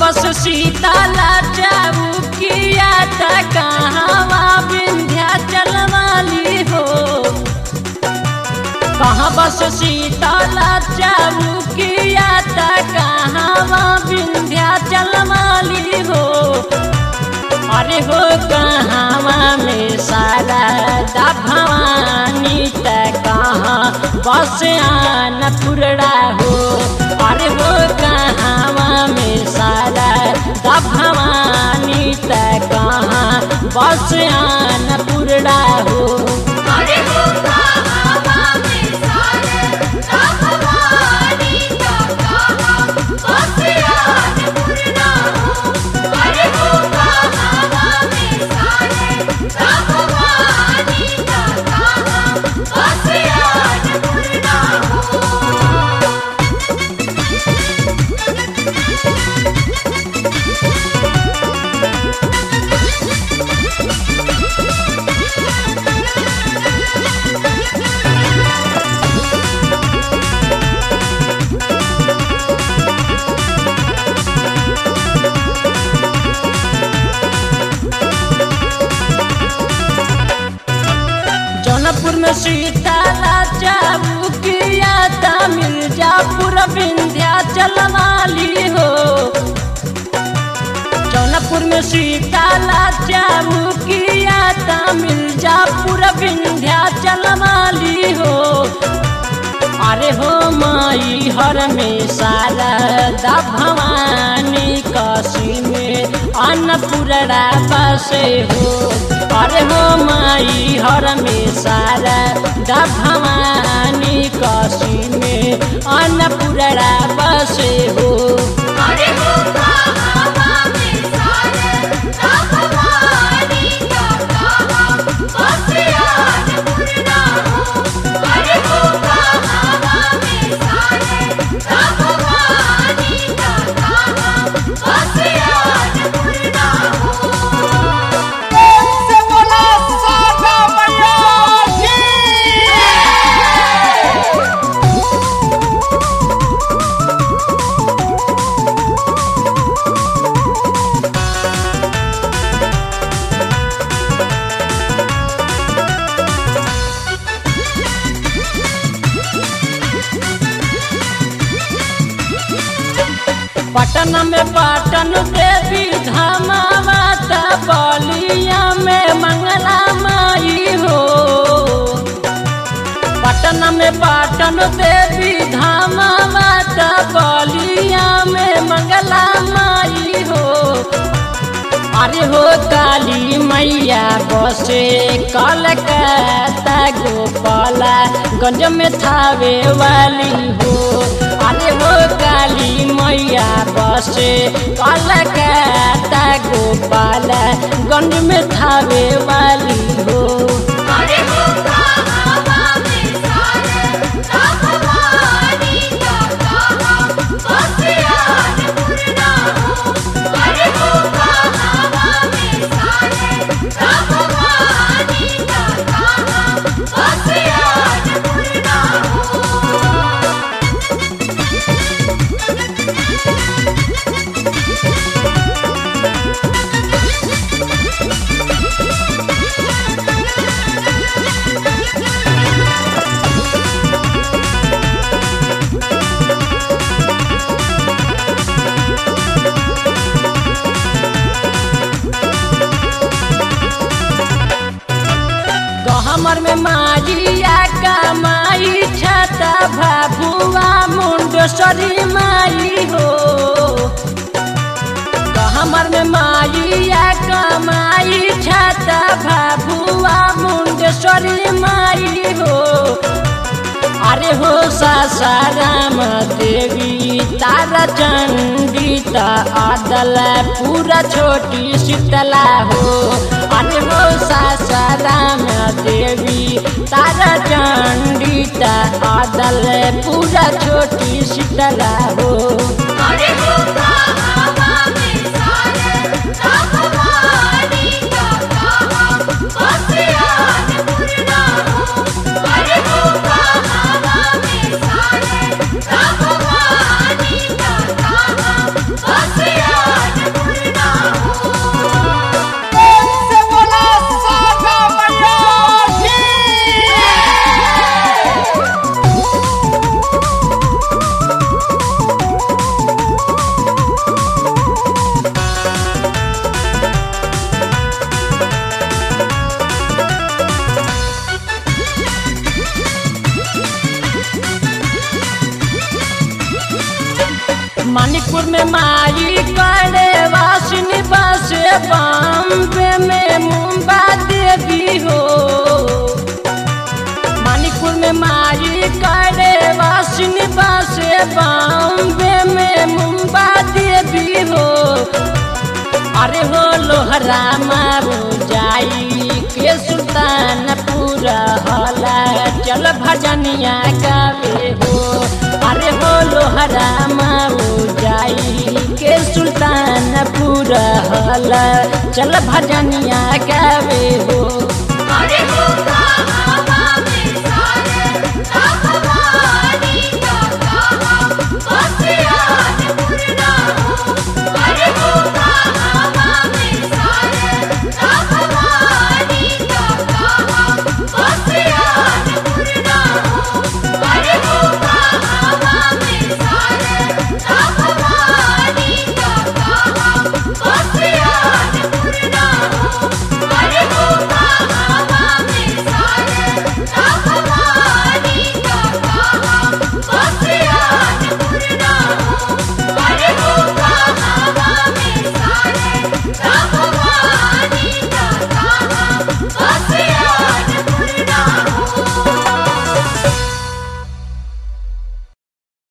बस सीताला चाबुकिया त कहवा विंध्याचल वाली हो कहाँ बस सीताला चाबुकिया त कहवा विंध्याचल वाली हो अरे हो कहवा में सारा दा भवानी त कहाँ बस आन पुरड़ा हो अरे हो कहवा में सारा दा भवानी त कहाँ बस आन पुरड़ा हो अरे हो कहावा में सारे भवानी का कहा बसियान पुरना हो अरे हो कहावा में सारे भवानी का कहा बसियान पुरना हो जौनपुर में सीताला चाबुकिया त मिर्जापुर विंध्याचल वाली हो जौनपुर में सीताला चाबुकिया त मिर्जापुर विंध्याचल वाली हो अरे हो माई हर में शारदा भवानी काशी में अन्नपूर्णा बसे हो अरे हो माई हर में शारदा भवानी काशी में अन्नपूर्णा बसे हो अरे हो कहावा में सारे भवानी का कहा बसियान पुरना हो अरे हो कहावा में सारे भवानी का कहा बसियान पुरना हो पटन में पाटन देवी धामावा त बलिया में मंगला माई हो पटन में पाटन देवी धामावा त बलिया में मंगला माई हो अरे हो काली मैया बसे कलकत्ता गोपाला गंज में थावे वाली हो अरे हो काली मैया बसे कलकत्ता गोपाला गंज में थावे वाली हो अरे हो कहावा में सारे भवानी का कहा बसियान पुरना हो अरे हो कहावा में सारे भवानी का कहा बसियान पुरना हो गहमर में माजिया का माई छता भाभुआ मुंडेश्वरी माई हो गहमर में माइया का माई छता भाभुआ मुंडेश्वरी माई हो अरे हो सासाराम देवी तारा चंडी ता आदल पूरा छोटी शीतला हो अरे हो सासाराम देवी तारा चंडी ता आदल पूरा छोटी शीतला हो अरे हो कहावा में सारे भवानी का कहा बसियान पुरना हो अरे हो कहावा में सारे भवानी का कहा बसियान मणिपुर में माई करे वासिनी बसे बॉम्बे में मुंबा देवी हो मणिपुर में माई करे वासिनी बसे बॉम्बे में मुंबा देवी हो अरे हो लोहरा मारू जाई के सुल्तान पूरा हला चल भजनिया गावे हो अरे हो लोहरा मारू जाई के सुल्तान पूरा हला चल भजनिया गावे